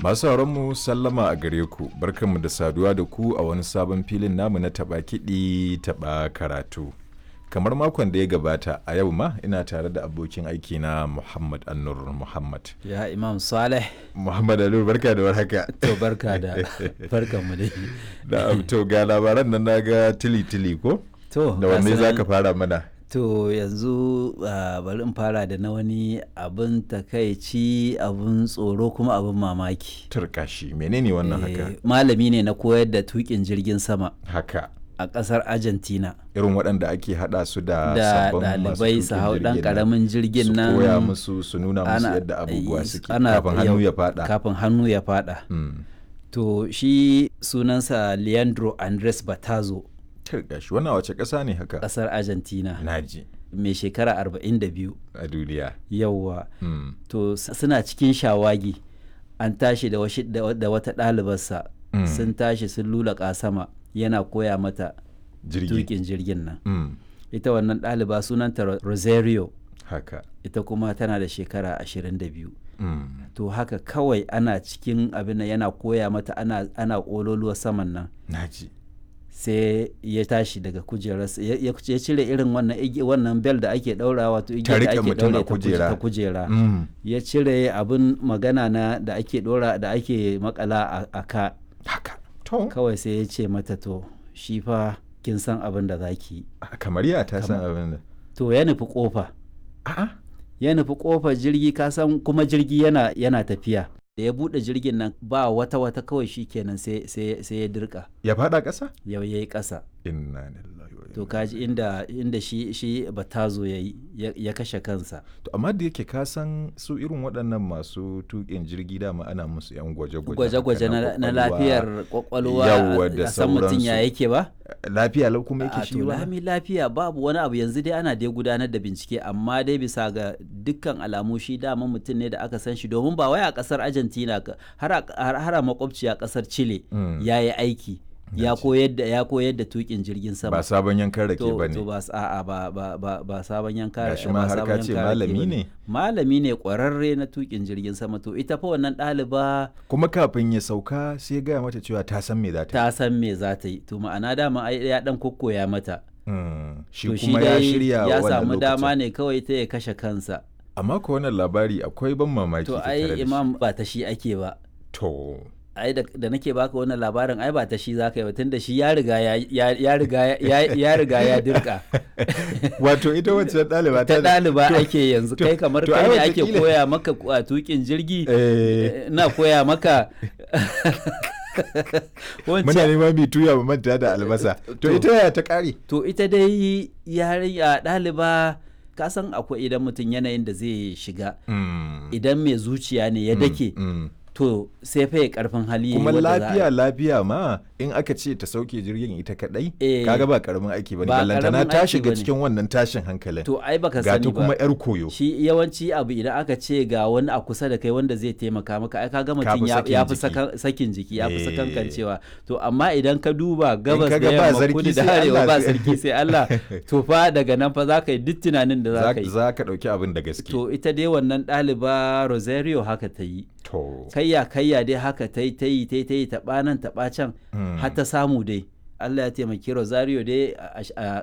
Masu mu sallama a gare ku, barkanmu da saduwa da ku a wani sabon filin namu na taɓa kiɗi taɓa karatu. Kamar makon da ya gabata a yau ma ina tare da abokin aiki na Muhammad Annur Muhammad. Ya Imam Saleh. Muhammad Annur barka da warhaka. To barka da barkan mu dai. Da to ga labaran nan naga tili tili ko? To Da wanne gasu za nan- ka fara mana? To yanzu ah, bari in fara da na wani abin takaici abin tsoro kuma abin mamaki. Turkashi menene wannan haka? Eh, Malami ne na koyar da tukin jirgin sama Haka. a ƙasar Argentina. Irin waɗanda ake haɗa su da Da sabbin masu ɗalibai su tuƙin hau ɗan jirgin nan. ƙaramin jirgin nan. su koya musu su nuna musu ana- yadda abubuwa eh, suke ana- kafin hannu yau- ya fada Kafin hannu ya faɗa. Mm. To shi sunansa Leandro Andres Batazo Turka shi wannan wace ƙasa ne haka ƙasar Argentina. naji mai shekara 42 a duniya yauwa Mm. to s- suna cikin shawagi an tashi da, washi- da wa- da wata ɗalibarsa Mm. sun tashi sun lula sama yana koya mata jirgi tukin jirgin nan Mm. ita wannan ɗaliba sunanta Ro- rosario haka ita kuma tana da shekara 22 Mm. to haka kawai ana cikin abin nan yana koya mata ana, ana ƙololuwa saman nan naji sai ya tashi daga kujerarsa ya ya- ya cire irin wannan igi- wannan bel da ake ɗaura wato Ta igiyar da riƙe ake mutum a ɗaure ta kuje- kujera. ta kujera Mm. ya cire abin magana na da ake dora da ake makala a, a ka haka to kawai sai ya ce mata to shi fa kin san abin da zaki yi kamar ya ta san abin da to ya nufi kofa a'a ya nufi kofar jirgi ka san kuma jirgi yana yana tafiya da ya bude jirgin nan ba wata wata kawai shi kenan sai sai sai ya dirka ya fada ƙasa yau yayi kasa inna lillahi wa to inna kaji inda inda shi shi batazo yayi ya, ya kashe kansa to amma da yake ka san su irin waɗannan masu tuƙin jirgi dama ana musu yan gwaje-gwaje gwaje-gwaje haka na, na kwakwalwa. lafiyar kwakwalwa Yawwa da a san mutum ya sauransu. yake ba lafiya lau kuma a yake shi to ba lami lafiya babu wani abu yanzu dai ana dai gudanar da bincike amma dai bisa ga dukkan alamu shi dama mutum ne da aka san shi domin ba wai a kasar argentina ka- har a- har har a makwabci a kasar chile Mm. ya yi aiki ya koyar da ya koyar da tukin jirgin sama ba sabon yankan rake to ba to ne ba s- a'a ba ba ba ba sabon yanka Gashi ba ma har sabon ka ce yanka rake malami bane. ne. malami ne kwararre na tukin jirgin sama to ita fa wannan ɗaliba kuma kafin ya sauka sai ya gaya mata cewa ta san me za ta yi ta san me za ta yi to ma'ana dama ai ya dan kokkoya mata Mm, shi to kuma ya dai shirya ya wannan samu dama lokacin. ne kawai ta ya kashe kansa amma ko wannan labari akwai ban mamaki to tattare da ai shi. imam ba ta shi ake ba to ai da, da nake baka wannan labarin ai ba ta shi zaka yi ba tunda shi ya riga ya ya, ya riga ya, ya riga ya dirka wato ita wacce ɗaliba ta ɗaliba to- ake yanzu to- kai kamar to kai ai ne ake wataƙila- koya maka a tukin jirgi Eh, na koya maka muna wancan neman mai tuya mu manta da albasa to To. ita yaya ta ƙare to ita dai yarinya ɗaliba ka san akwai idan mutum yanayin da zai shiga Mm, idan mai zuciya ne ya dake mm. to sai fa ya karfin hali kuma wadda za a- lafiya lafiya ma in aka ce ta sauke jirgin ita kadai Eh. kaga ba karamin aiki bane Ba ballantana karamin ta aiki shiga bane. cikin wannan tashin hankalin to ai baka ga sani ta kuma ba yar koyo shi yawanci abu idan aka ce ga wani a kusa da kai wanda zai taimaka maka ai kaga mutum fi ya sakin ya fi jiki. sakan- sakin jiki ya fi Eh. sakankancewa to amma idan ka duba gabas da kaga ba yamma sarki kudu da sai arewa Allah ba sai- sarki sai Allah to fa daga nan fa za ka yi duk tunanin da za za ka yi za ka dauki abin da gaske to ita dai wannan ɗaliba Rosario haka ta yi to kayya kayya dai haka ta yi ta yi ta yi ta yi taɓa nan taɓa can Mm. har ta samu dai Allah ya taimaki Rosario dai a- a